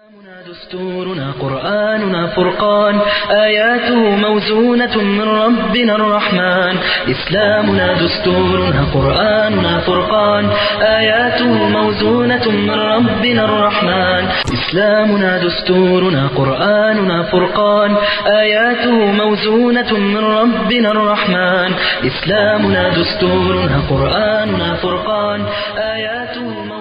دستورنا قرآننا فرقان آياته موزونة من ربنا الرحمن إسلامنا دستورنا قرآننا فرقان آياته موزونة من ربنا الرحمن إسلامنا دستورنا قرآننا فرقان آياته موزونة من ربنا الرحمن إسلامنا دستورنا قرآننا فرقان آياته موزونة من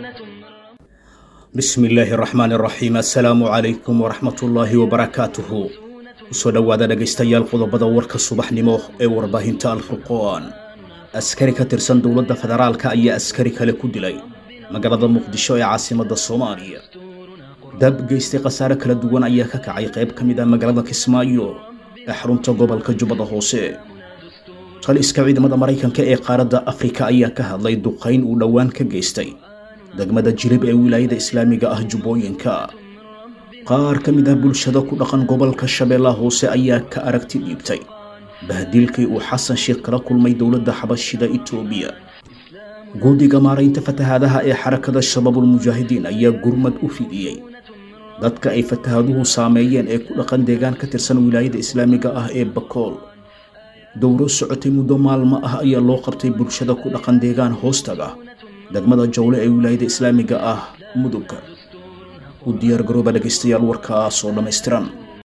bismi illaahi araxmaan iraxiim assalaamu calaykum waraxmatullaahi wabarakaatuhu kusoo dhowaada dhegaystayaal qodobada warka subaxnimo ee warbaahinta alfurqoon askari ka tirsan dowladda federaalka ayaa askari kale ku dilay magaalada muqdisho ee caasimadda soomaaliya dab geystay khasaare kala duwan ayaa ka kacay qayb ka mid ah magaalada kismaayo ee xarunta gobolka jubbada hoose taliska ciidamada maraykanka ee qaaradda afrika ayaa ka hadlay duqayn uu dhowaan ka geystay degmada jirib ee wilaayada islaamiga ah jubbooyinka qaar ka mid ah bulshada ku dhaqan gobolka shabeellaha hoose ayaa ka aragti dhiibtay bahdiilkii uu xasan sheekh kala kulmay dowladda xabashida itoobiya guddiga maaraynta fatahaadaha ee xarakada shabaabulmujaahidiin ayaa gurmad u fidiyey dadka ay fatahaaduhu saameeyeen ee ku dhaqan deegaan ka tirsan wilaayada islaamiga ah ee bakool dowro socotay muddo maalmo ah ayaa loo qabtay bulshada ku dhaqan deegaan hoostaga degmada jowle ee wilaayada islaamiga ah mudugga u diyaar garooba dhegaystayaal warkaas oo dhammaystiran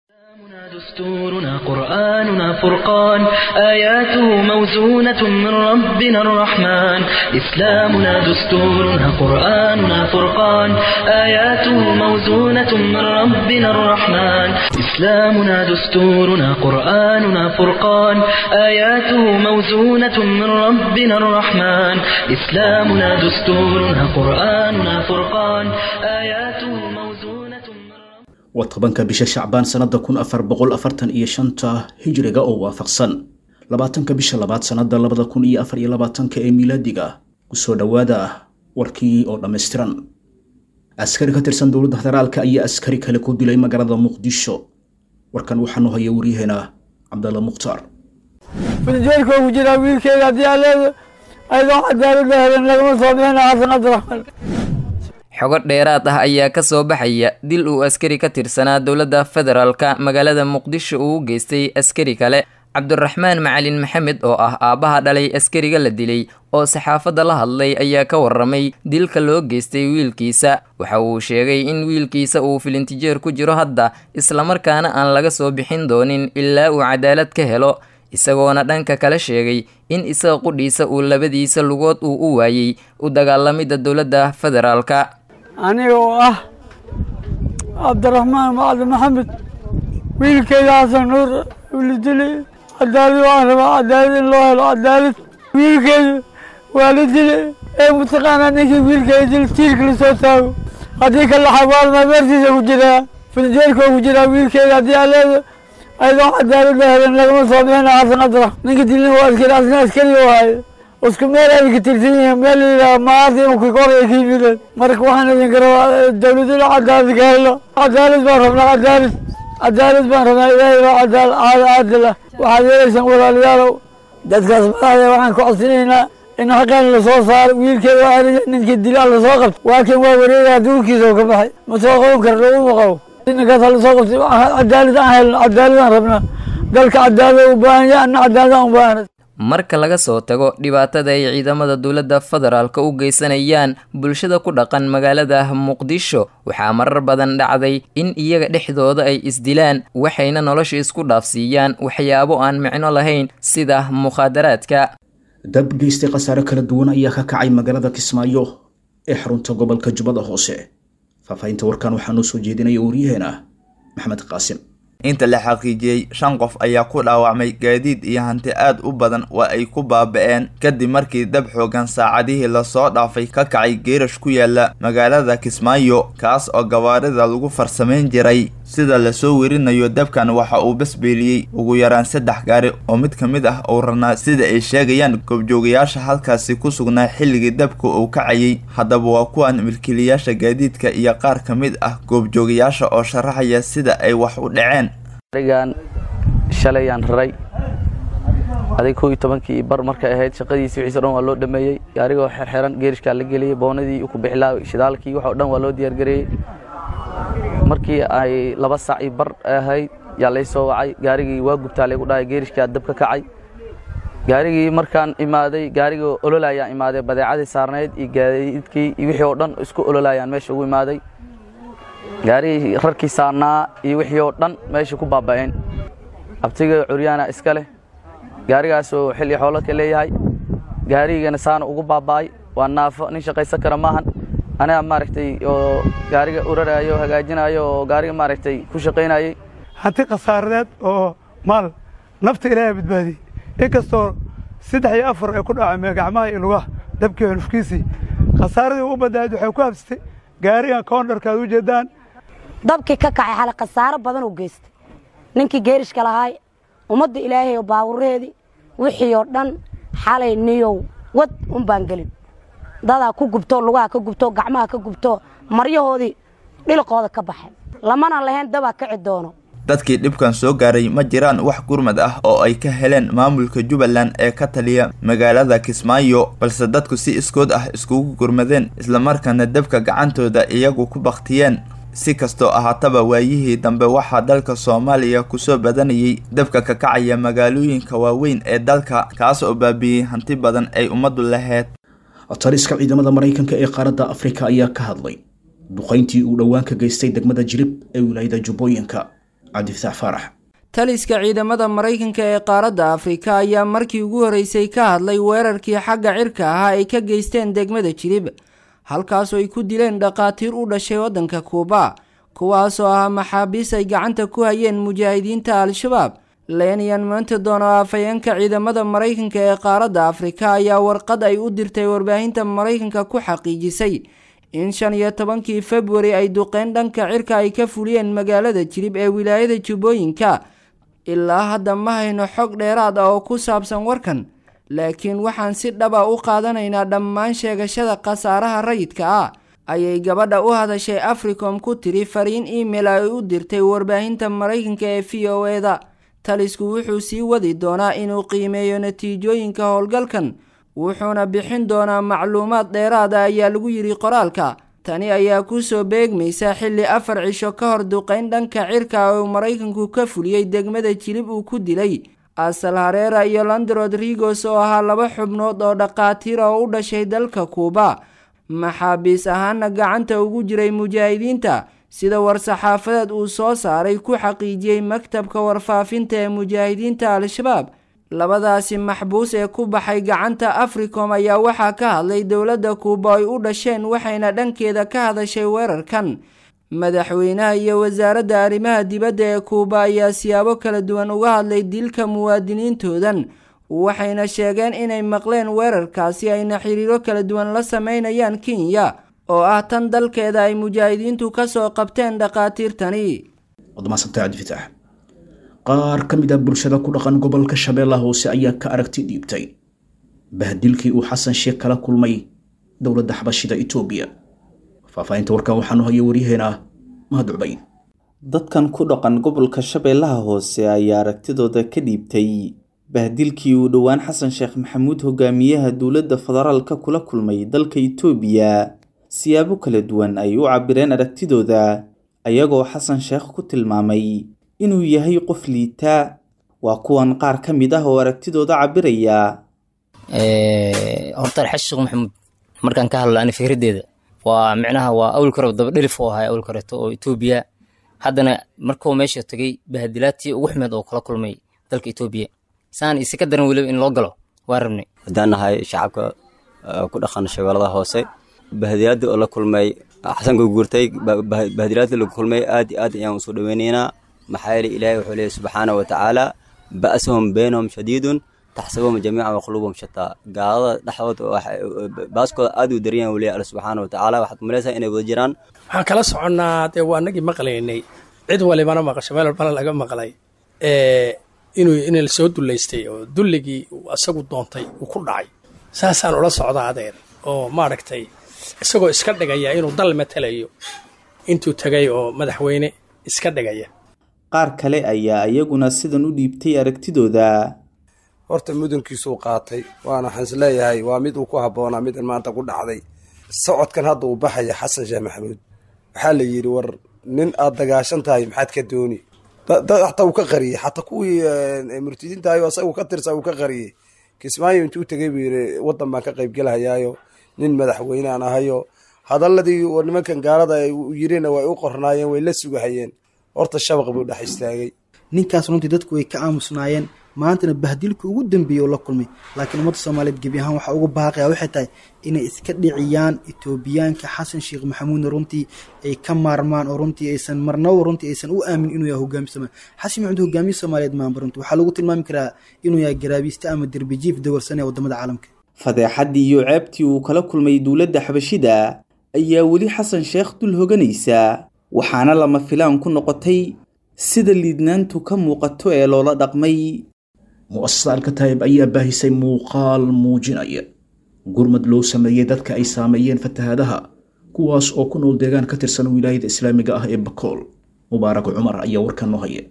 دستورنا قرآننا فرقان آياته موزونة من ربنا الرحمن إسلامنا دستورنا قرآننا فرقان آياته موزونة من ربنا الرحمن إسلامنا دستورنا قرآننا فرقان آياته موزونة من ربنا الرحمن إسلامنا دستورنا قرآننا فرقان آياته موزونة من ربنا waa tobanka bisha shacbaan sannada kun afar boqol afartan iyo shanta hijriga oo waafaqsan labaatanka bisha labaad sannada labada kun iyo afar iyo labaatanka ee miilaadiga kusoo dhowaada warkii oo dhammaystiran askari ka tirsan dowladda federaalka ayaa askari kale ku dilay magaalada muqdisho warkan waxaanu haya waryaheena cabdalla mukhtaar filijeerka ugu jiraa wiilkeeda haddii aleeda ayadoo cadaalada helan lagama soo bixina xasan cabdiraxmaan xogo dheeraad ah ayaa ka soo baxaya dil uu askari ka tirsanaa dowladda federaalka magaalada muqdisho uu u geystay askari kale cabdiraxmaan macalin maxamed oo ah aabbaha dhalay askariga la dilay oo saxaafadda la hadlay ayaa ka warramay dilka loo geystay wiilkiisa waxa uu sheegay in wiilkiisa uu filintijeer ku jiro hadda islamarkaana aan laga soo bixin doonin ilaa uu cadaalad ka helo isagoona dhanka kale sheegay in isaga qudhiisa uu labadiisa lugood uu u waayey u dagaalamidda dowladda federaalka aniga oo ah cabdiraxmaan macalin maxamed wiilkeeda xasan nuur ula dilay cadaalad waan rabaa cadaalad in loo helo cadaalad wiilkeedu waa la dilay ee mataqaanaa ninkii wiilkeeda dil tiirka lasoo taago haddii kala xawaalmaa beertiisa ku jiraa filijeerka ugu jiraa wiilkeeda haddii aleeda ayadoo cadaalada helan lagama soo bixina xasan cabdiraxmaan ninka dilin waa askari asna askari oo haayo isku meel ay ka tirsan yihiin meel la yidhaha maarta imika kor ay ka yimideen marka waxaan idinka rabaa dawladuna cadaalad ka helo cadaalad baan rabnaa cadaalad cadaalad baan rabnaa ilaahay baa cadaal caadil ah waxaad yeelaysaan walaalayaalow dadkaas madaxda waxaan ka codsanaynaa in xaqeen lasoo saaro wiilkeeda waa aniga ninka dilaa lasoo qabto waa kan waa wareegaa duurkiisa oo ka baxay ma soo qaban kara laguma qabo ninkaas ha lasoo qabtay cadaalad aan helno cadaalad aan rabnaa dalka cadaalad u baahan yahay anna cadaalad aan u baahana marka laga soo tago dhibaatada ay ciidamada dowladda federaalka u geysanayaan bulshada ku dhaqan magaalada muqdisho waxaa marar badan dhacday in iyaga dhexdooda ay isdilaan waxayna nolosha isku dhaafsiiyaan waxyaabo aan micno lahayn sida mukhaadaraadka dab geystay khasaare kala duwan ayaa ka kacay magaalada kismaayo ee xarunta gobolka jubbada hoose faahfaahinta warkan waxaa noo soo jeedinaya waryaheena maxamed qaasim inta la xaqiijiyey shan qof ayaa ku dhaawacmay gaadiid iyo hanti aad u badan waa ay ku baaba-een kadib markii dab xoogan saacadihii lasoo dhaafay ka kacay geerash ku yaala magaalada kismaayo kaas oo gawaarida lagu farsamayn jiray sida lasoo werinayo dabkan waxa uu basbeeliyey ugu yaraan saddex gaari oo mid ka mid ah uu ranaa sida ay sheegayaan goobjoogayaasha halkaasi ku sugnaa xilligii dabka uu kacayay haddaba waa kuwan milkiilayaasha gaadiidka iyo qaar ka mid ah goobjoogayaasha oo sharaxaya sida ay wax u dhaceen arigan shalayaan raray adig kow iyo tobankii bar markay ahayd shaqadiisi wixiis o dhan waa loo dhameeyey gaarigoo xerxeran geerishkaa la geliyey boonadii ku bixilaa shidaalkii wax o dhan waa loo diyaargareeyey markii ay laba sac io bar ahayd yaa lay soo wacay gaarigii waa gubtaa laygu dhahay geerishkaa dab ka kacay gaarigii markaan imaaday gaarigii ololayaan imaaday badeecadii saarnayd iyo gaadiidkii iyo wixii oo dhan isku ololayaan meesha ugu imaaday gaarigii rarkii saarnaa iyo wixii oo dhan meesha ku baaba'een abtiga curyaana iska leh gaarigaasoo xilli xoolo ka leeyahay gaarigana saana ugu baaba'ay waa naafo nin shaqaysan kara maahan aniga maaragtay oo gaariga uraraayo hagaajinayo oo gaariga maaragtay ku shaqaynayay hanti khasaaradeed oo maal nafta ilaahay badbaadiyey inkastoo saddex iyo afar ay ku dhacameen gacmaha iyo lugaha dabkii nufkiisii khasaaradii u badnayd waxay ku habsatay gaarigan koondharka aad u jeedaan dabkii ka kacay xale khasaaro badan u geystay ninkii geerishka lahaay ummadda ilaahay oo baawuraheedii wixii oo dhan xalay niyow wad un baan gelin dadaa ku gubto lugaha ka gubto gacmaha ka gubto maryahoodii dhilqooda ka baxay lamana lahayn dabaa kici doono dadkii dhibkan soo gaaray ma jiraan wax gurmad ah oo ay ka heleen maamulka jubbaland ee ka taliya magaalada kismaayo balse dadku si iskood ah iskugu gurmadeen islamarkaana dabka gacantooda iyagu ku baktiyeen si kastoo ahaataba waayihii dambe waxaa dalka soomaaliya kusoo badanayay dabka ka kacaya magaalooyinka waaweyn ee dalka kaas oo baabiiyey hanti badan ay ummaddu laheyd taliska ciidamada maraykanka ee qaaradda afrika ayaa ka hadlay duqayntii uu dhowaan ka geystay degmada jilib ee wilaayada jubbooyinka cabdifataax faarax taliska ciidamada maraykanka ee qaaradda afrika ayaa markii ugu horreysay ka hadlay weerarkii xagga cirka ahaa ay ka geysteen degmada jilib halkaasoo ay ku dileen dhakhaatiir u dhashay waddanka kuuba kuwaasoo ahaa maxaabiis ay gacanta ku hayeen mujaahidiinta al-shabaab lenian montedon oo afhayeenka ciidamada maraykanka ee qaaradda afrika ayaa warqad ay u dirtay warbaahinta maraykanka ku xaqiijisay in shan iyo tobankii februari ay duqeyn dhanka cirka ay ka fuliyeen magaalada jilib ee wilaayada jubbooyinka ilaa hadda ma hayno xog dheeraad ah oo ku saabsan warkan laakiin waxaan si dhaba u qaadanaynaa dhammaan sheegashada khasaaraha rayidka ah ayay gabadha u hadashay africom ku tiri fariin email ay u dirtay warbaahinta maraykanka ee v o eda talisku wuxuu sii wadi doonaa inuu qiimeeyo natiijooyinka howlgalkan wuxuuna bixin doonaa macluumaad dheeraada ayaa lagu yidhi qoraalka tani ayaa kusoo beegmaysa xilli afar cisho ka hor duqeyn dhanka cirka oo maraykanku ka fuliyey degmada jilib uu ku dilay asal hareera iyo landi rodrigos oo ahaa laba xubnood oo dhakhaatiir oo u dhashay dalka kuuba maxaabiis ahaana gacanta ugu jiray mujaahidiinta sida war-saxaafadeed uu soo saaray ku xaqiijiyey maktabka warfaafinta ee mujaahidiinta al-shabaab labadaasi maxbuus ee ku baxay gacanta africom ayaa waxaa ka hadlay dowladda kuuba ay u dhasheen waxayna dhankeeda ka hadashay weerarkan madaxweynaha iyo wasaaradda arrimaha dibadda ee kuuba ayaa siyaabo kala duwan uga hadlay dilka muwaadiniintoodan waxayna sheegeen inay maqleen weerarkaasi ayna xiriiro kala duwan la sameynayaan kenya oo ah tan dalkeeda ay mujaahidiintu ka soo qabteen dhakhaatiirtani wadmaasantay cabdifitaax qaar ka mid ah bulshada ku dhaqan gobolka shabeellaha hoose ayaa ka aragti dhiibtay bahdilkii uu xasan sheekh kala kulmay dowladda xabashida etoobiya faahfaahinta warkan waxaanu haya waryaheena mahad cubayd dadkan ku dhaqan gobolka shabeellaha hoose ayaa aragtidooda ka dhiibtay bahdilkii uu dhowaan xasan sheekh maxamuud hogaamiyaha dowladda federaalka kula kulmay dalka itoobiya siyaabo kala duwan ay u cabireen aragtidooda ayagoo xasan sheekh ku tilmaamay inuu yahay qof liita waa kuwan qaar ka mid ah oo aragtidooda cabiraya horta xasan sheekh maxamuud markaan ka hadlo ani fikraddeeda waa micnaha waa awl karo daba dhelif oo ahay awl kareeto oo etoobiya haddana markuu meesha tegay bahadilaadtii ugu xumeed oo kala kulmay dalka etoobiya saan isi ka daran weliba in loo galo waa rabnay haddaan nahay shacabka ku dhaqan shabeellada hoose bahadilaadii oo la kulmay xasanka guurtay bahadilaadii la kulmay aad iyo aad ayaan usoo dhaweynaynaa maxaa yeelay ilaahay wuxuu leeyahy subxaana wa tacaala ba'sahum baynahum shadiidun taxsabuhum jamiican wa quluubahum shataa gaalada dhexdooda baaskooda aad u daranyahan weliya alle subxaana wa tacaala waxaad malaysaa inay wada jiraan waxaan kala soconnaa dee waa anagii maqlaynay cid walibana maqasho meel walbana laga maqlay inuu in la soo dullaystay oo dulligii uu asagu doontay uu ku dhacay saasaan ula socda adeer oo maaragtay isagoo iska dhigaya inuu dal matalayo intuu tegay oo madaxweyne iska dhigaya qaar kale ayaa iyaguna sidan u dhiibtay aragtidooda horta mudankiisuu qaatay waana waxaan is leeyahay waa mid uu ku habboonaa midan maanta ku dhacday socodkan hadda uu baxaya xasan sheekh maxamuud waxaa la yidhi war nin aad dagaashan tahay maxaad ka dooni xataa uu ka qariyey xataa kuwii murtidiintahayo asaga ka tirsa uu ka qariyey kismaayo intuu tegay buu yidhi waddan baan ka qaybgelhayaayo nin madaxweynean ahayo hadaladii nimankan gaalada yirina way u qornaayeen way la sugahayeen horta shabaq buu dhex istaagay ninkaas runtii dadku way ka aamusnaayeen maantana bahdilka ugu dambeeyey oo la kulmay laakiin ummadda soomaaliyeed gebi ahaan waxaa uga baaqaya waxay tahay inay iska dhiciyaan etoobiyaanka xasan sheekh maxamuudna runtii ay ka maarmaan oo runtii aysan marnaba runtii aysan u aamin inuu yahay hogaamiye soomaaliya xasan maxamuud hogaamiye soomaaliyeed maanba runtii waxaa lagu tilmaami karaa inuu yahay garaabiiste ama derbijiif dawarsan ee wadamada caalamka fadeexaddii iyo ceebtii uu kala kulmay dowladda xabashida ayaa weli xasan sheekh dul hoganaysa waxaana lama filaan ku noqotay sida liidnaantu ka muuqato ee loola dhaqmay mu'asasada alkataayib ayaa baahisay muuqaal muujinaya gurmad loo sameeyey dadka ay saameeyeen fatahaadaha kuwaas oo ku nool deegaan ka tirsan wilaayada islaamiga ah ee bakool mubaarak cumar ayaa warkan noo haya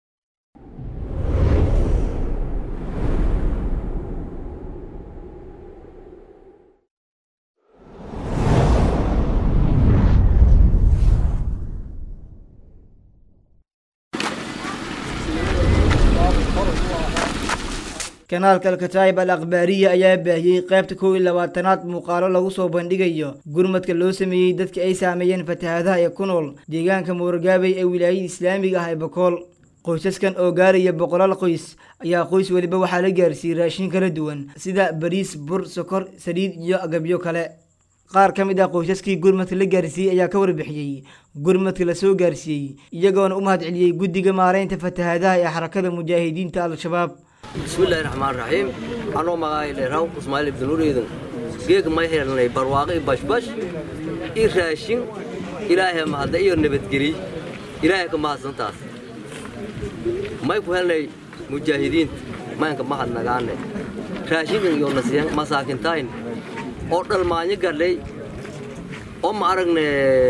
kanaalka alkataayib al akhbaariya ayaa baahiyey qaybta kow iyo labaatanaad muuqaalo lagu soo bandhigayo gurmadka loo sameeyey dadka ay saameeyeen fatahaadaha ee ku nool deegaanka muurgaabey ee wilaayada islaamiga ah ee bakool qoysaskan oo gaaraya boqolaal qoys ayaa qoys weliba waxaa la gaarsiiyey raashin kala duwan sida bariis bur sokor saliid iyo agabyo kale qaar ka mid ah qoysaskii gurmadka la gaarsiiyey ayaa ka warbixiyey gurmadka la soo gaarsiiyey iyagoona u mahad celiyey guddiga maaraynta fatahaadaha ee xarakada mujaahidiinta al-shabaab bismillaahi raxmaan raxiim anoo magacayle raw ismaaciil ibdinuuriidan geega may helnay barwaaqo i bashbash i raashin ilaahay mahadda iyo nabadgeliy ilaahay ka mahadsantaas may ku helnay mujaahidiinta maynka mahad nagaane raashinkan iyo nasiyan masaakintayn oo dhalmaanyo gadhay oo ma aragne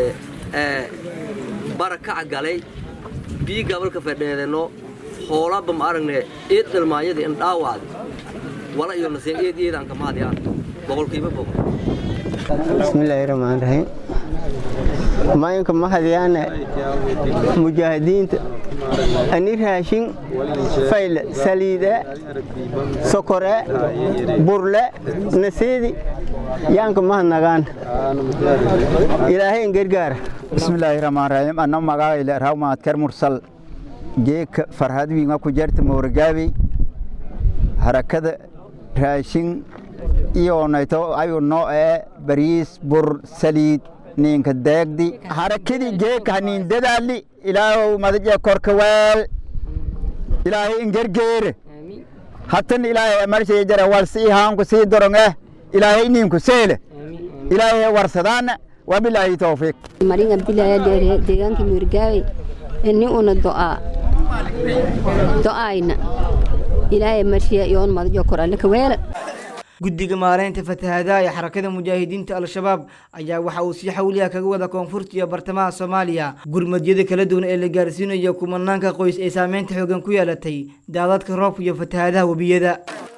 barakac galay bii gabalka fadheedeno hoolaba ma aragne eed dhalmaanyada in dhaawacda wala iyo nasiyan eed eedaan ka mahadyaan boqolkiiba boqol bismillaahi raxmaan raxiim mayanka mahadyaana mujaahidiinta ani raashin fayle saliide sokore burle nasiidi yaanka mahadnagaan ilaahayn gargaara bismillaahi raxmaan raxiim anna magacayle rawmaadkar mursal geeka farhad wiinga ku jarta moorgaabey harakada raashin iyonayto ayu noo ee bariis bur saliid ninka deegdi harakadii geeka hanin dadaali ilaahow madaje korka weel ilaahay ingergeere hatan ilaahay marshay jara wal sii haanku sii doronge ilaahay ninku seele ilaahay warsadaana wabilaahi tawfiiq maringa bilaya dheere deegaanka moorgaabey ni una do'aa do'ayna ilaahay marshiya iyoon madajo kor alle ka weela guddiga maaraynta fatahaadaha ee xarakada mujaahidiinta al-shabaab ayaa waxa uu si xawliya kaga wada koonfurta iyo bartamaha soomaaliya gurmadyada kala duwan ee la gaarsiinayo kumanaanka qoys ee saameynta xoogan ku yeelatay daadadka roobka iyo fatahaadaha webiyada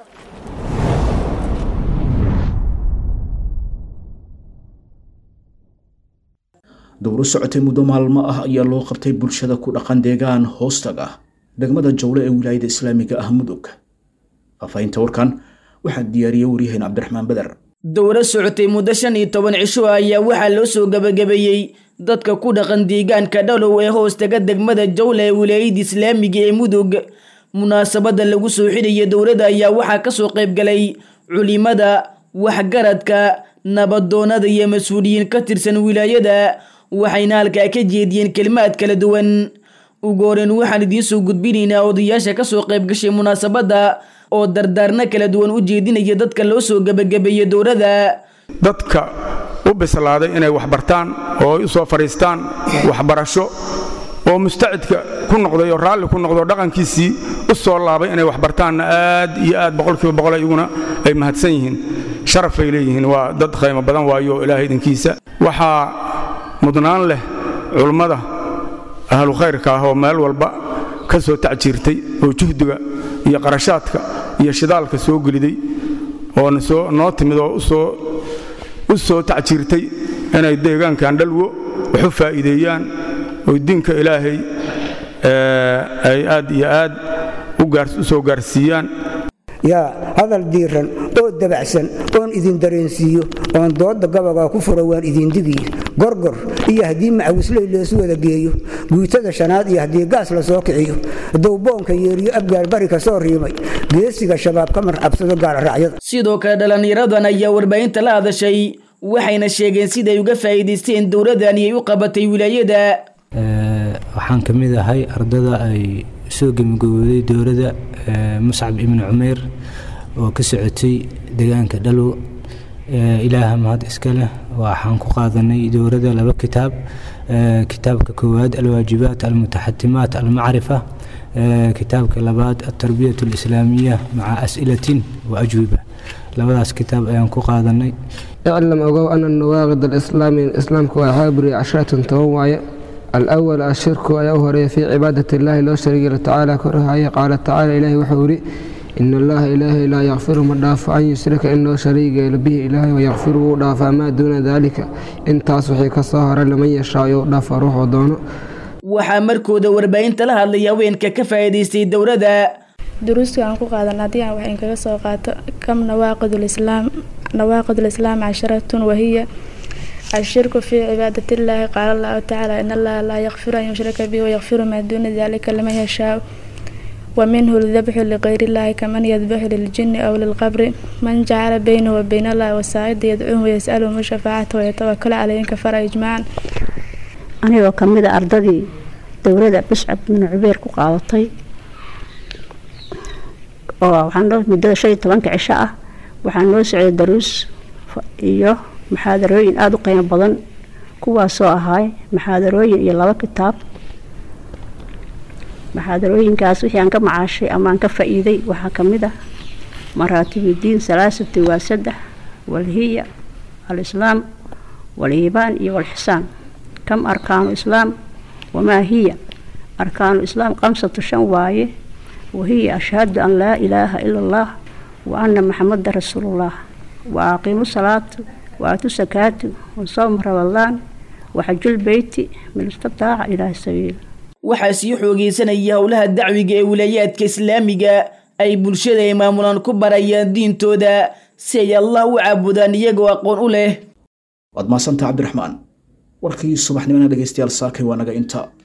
dowro socotay muddo maalmo ah ayaa loo qabtay bulshada ku dhaqan deegaan hoostaga degmada jawle ee wilaayada islaamiga ah mudug faafahinta warkan waxaa diyaariyey waryaheena cabdiraxmaan beder dowro socotay muddo shan iyo toban cisho ayaa waxaa loo soo gabagabeeyey dadka ku dhaqan deegaanka dhalow ee hoostaga degmada jawle ee wilaayada islaamiga ee mudug munaasabada lagu soo xidhaya dowladda ayaa waxaa kasoo qaybgalay culimada waxgaradka nabadoonada iyo mas-uuliyiin ka tirsan wilaayada waxayna halkaa ka jeediyeen kelimaad kala duwan ugu horeyn waxaan idiin soo gudbinaynaa odayaasha kasoo qayb gashay munaasabadda oo dardaarno kala duwan u jeedinaya dadka loo soo gebagabeeyey dowladda dadka u bislaaday inay wax bartaan oo u soo fadhiistaan waxbarasho oo mustacidka ku noqday oo raalli ku noqdo dhaqankiisii u soo laabay inay wax bartaanna aad iyo aad boqolkiiba boqol iyaguna ay mahadsan yihiin sharafay leeyihiin waa dad qiimo badan waayo ilaahay idinkiisa waxaa mudnaan leh culummada ahlu khayrka ah oo meel walba ka soo tacjiirtay oo juhdiga iyo qarashaadka iyo shidaalka soo geliday oo noo timid oo u soo tacjiirtay inay deegaankan dhalwo wax u faa'iideeyaan oo diinka ilaahay ay aad iyo aad u soo gaarsiiyaan yaa hadal diiran oo dabacsan oon idin dareensiiyo oon doodda gabagaa ku furo waan idin digiye gorgor iyo haddii macawisley leesu wada geeyo guutada shanaad iyo haddii gaas la soo kiciyo dowboonka yeeriyo abgaar bari ka soo riimay geesiga shabaab ka marcabsado gaalraacyada sidoo kale dhallinyaradan ayaa warbaahinta la hadashay waxayna sheegeen siday uga faa'iidaysteen dowladani ay u qabatay wilaayada waxaan ka mid ahay ardada ay soo gemagowday dowladda muscab ibnu cumayr oo ka socotay deegaanka dhalow ilaaha mahad iska leh waxaan ku qaadanay dowladda laba kitaab kitaabka koowaad alwaajibaat almutaxatimaat almacrifa kitaabka labaad altarbiyat alislaamiya maca as'ilatin wa ajwiba labadaas kitaab ayaan ku qaadanay iclam ogow ana nawaaqid alislaami islaamka waa xaaburi casharatan toban waaye الأول الشرك أيوه في عبادة الله لو شريك له تعالى كرهاية قال تعالى إلهي وحوري إن الله إلهي لا يغفر من دافع أن يشرك إنه شريك به إلهي ويغفر دافع ما دون ذلك إن تصحي كصهر لمن يشاء دافع روح ودونه waxaa markooda warbaahinta la hadlaya haweenka ka faa'iidaystay dowladda duruuska aan ku qaadan haddii aan wax in kaga soo qaato kam nawaaqid lislaam nawaaqid lislaam casharatun wahiya الشرك في عبادة الله قال الله تعالى إن الله لا يغفر أن يشرك به ويغفر ما دون ذلك لمن يشاء ومنه الذبح لغير الله كمن يذبح للجن أو للقبر من جعل بينه وبين الله وسائد يدعوه ويسأله من شفاعته ويتوكل عليه كفر إجماعا anigoo ka mid a ardadii dowladda biscab bin cubeer ku qaadatay oo waxaan noo muddada shan iyo tobanka cisho ah waxaa noo socday daruus iyo maxaadarooyin aada u qiimo badan kuwaasoo ahaay maxaadarooyin iyo laba kitaab maxaadarooyinkaas wixii aan ka macaashay ama aan ka faa-iiday waxaa ka mid ah maraatibudiin salaasati waa saddex walhiya alislaam waliibaan iyo walxisaan kam arkaanu islaam wamaa hiya arkaanu islaam qamsatu shan waaye wahiya ashhadu an laa ilaaha ila allah wa ana maxamada rasuulullah wa aqiimu salaata waatu sakaatu wasawm ramadaan waxajul beyti min istataaca ilaahi sabiila waxaa sii xoogeysanaya howlaha dacwiga ee wilaayaadka islaamiga ay bulshada ay maamulaan ku barayaan diintooda si ay allah u caabudaan iyagoo aqoon u leh waad mahadsantah cabdiraxmaan warkii subaxnimona dhegeystayaal saakay waa naga inta